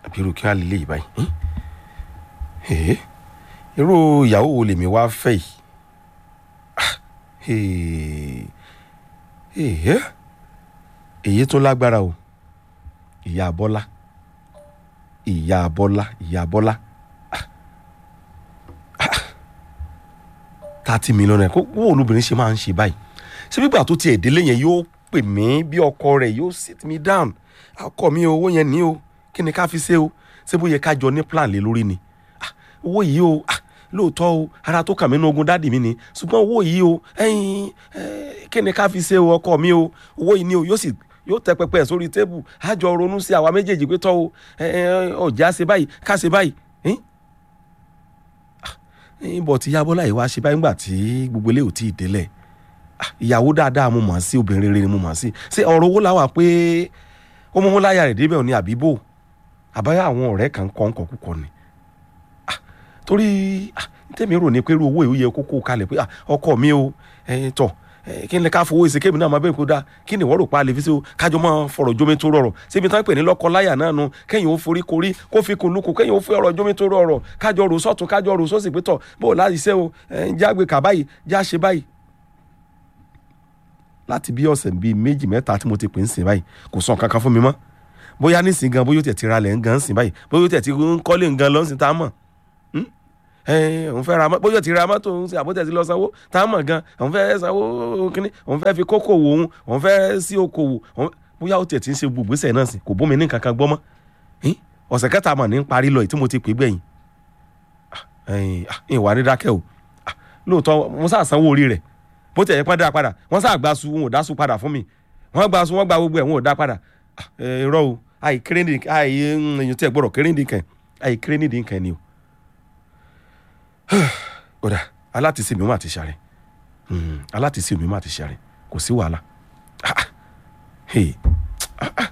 àbírú kí wọ́n lè léyìí báyìí ẹ̀ẹ́ irú ìyàwó wo lèmi wá fẹ́ yìí Ah, ẹ̀ẹ́ ẹ̀ẹ́ èyí tó lágbára o ìyá bọ́lá ìyá bọ́lá ìyá bọ́lá thirty million naira kó wọ́n olóbìnrin ṣe máa ń ṣe báyìí ṣé gbígbà tó tiẹ̀ délé yẹn yóò pè mí bí ọkọ rẹ̀ yóò sit me down ọkọ mi owó yẹn ní o kí ni ká fi ṣe o ṣé bó yẹ ká jọ ní plan lé lórí ni Ah, owó yìí o ah, lóòótọ́ o ara tó kàn mí ní ogun dáàdì mi ni ṣùgbọ́n owó yìí o ẹ̀yin eh, kí ni ká fi ṣe o ọkọ mi o owó yìí ni o yóò sì yóò tẹ pẹpẹ sórí tébù á jọ ronú sí àwa méjèèjì pé tọ́ o ọjà ṣe báyìí ká ṣe báyìí eh? bọ̀ tí yabọ́lá yìí wá ṣe báyìí nígbà tí gbogbo ilé ò tí ì délẹ̀ Ah, ìyàwó dáadáa mo mọ̀ sí obìnrin rere ni mo mọ̀ sí ṣé ọ̀rọ̀ owó làwà pé ó mú láyà rẹ̀ débẹ̀ ní àbíbò àbáyá àwọn ọ̀rẹ́ kan kọ́ ń kọ́ kúkọ ni Ah, torí ah, tèmi rò ní pé irú owó yìí ó yẹ kókó kalẹ̀ pé ah, ọkọ mi o ẹ tọ̀ ẹ, kí ni ká fowó ìsèké mi náà máa bẹ́ẹ̀ kó dáa kí ni ìwọ́n rò pa àlè fi sí o kájọ máa fọ̀rọ̀ jómi tó rọrọ̀ síbi tán pè ní lọ́kọ láyà náà nu kẹ́yìn ó forí korí kó fi kun lukùn kẹ́yìn ó fi ọ̀rọ̀ jómi tó rọrọ̀ kájọ rò sọ́tún kájọ rò sósì pé tọ̀ bó o láti ṣe o ẹ, jágbe kà báyìí já ṣe báyìí láti bí ọ̀sẹ̀ bíi méjì mẹ́ta tí mo ti pè ń sìn báyìí kò sọ kankan fún mi mọ́ bóyá nísìn gan bóyá ó tẹ̀ ti ra lẹ̀ ń gan sìn báyìí bóyá ó tẹ̀ ti ń kọ́lé ń gan lọ́sìn tá a mọ̀ Hmm? ẹ òun fẹ́ ra mọ́ bóyá ó ti ra mọ́tò òun sí àbótẹ́ ti lọ sanwó tá a mọ̀ gan òun fẹ́ sanwó kínní òun fẹ́ fi kókò wò òun òun fẹ́ sí okòwò òun- bóyá ó tẹ̀ ti ń ṣe gbogbo ìgbésẹ̀ náà sìn kò bómi ní kankan gbọ́ mọ́ Hmm? ọ̀sẹ̀ kẹta mọ̀ ní ń parí lọ yìí tí mo ti pè gbẹ̀yìn Ah, ẹ̀yìn, ah, ìwà ní dákẹ́ o Ah, lóòótọ́ mo sá sanwó orí rẹ̀ bó tẹ̀ yẹ pẹ́ dá padà wọ́n sá gba su wọn ò dá su padà fún mi wọ́n gba su wọ́n gba gbogbo ẹ̀ wọn ò dá padà Ah, ẹ, irọ́ o àì kéré ní àì èyàn tí ẹ gbọ́dọ̀ kéré ní kàn àì kéré ní kàn ni o. kódà alátìsí mi ó mà ti ṣàrẹ̀ alátìsí mi ó mà ti ṣàrẹ̀ kò sí wàhálà. Ah, ah. Hey. Ah, ah.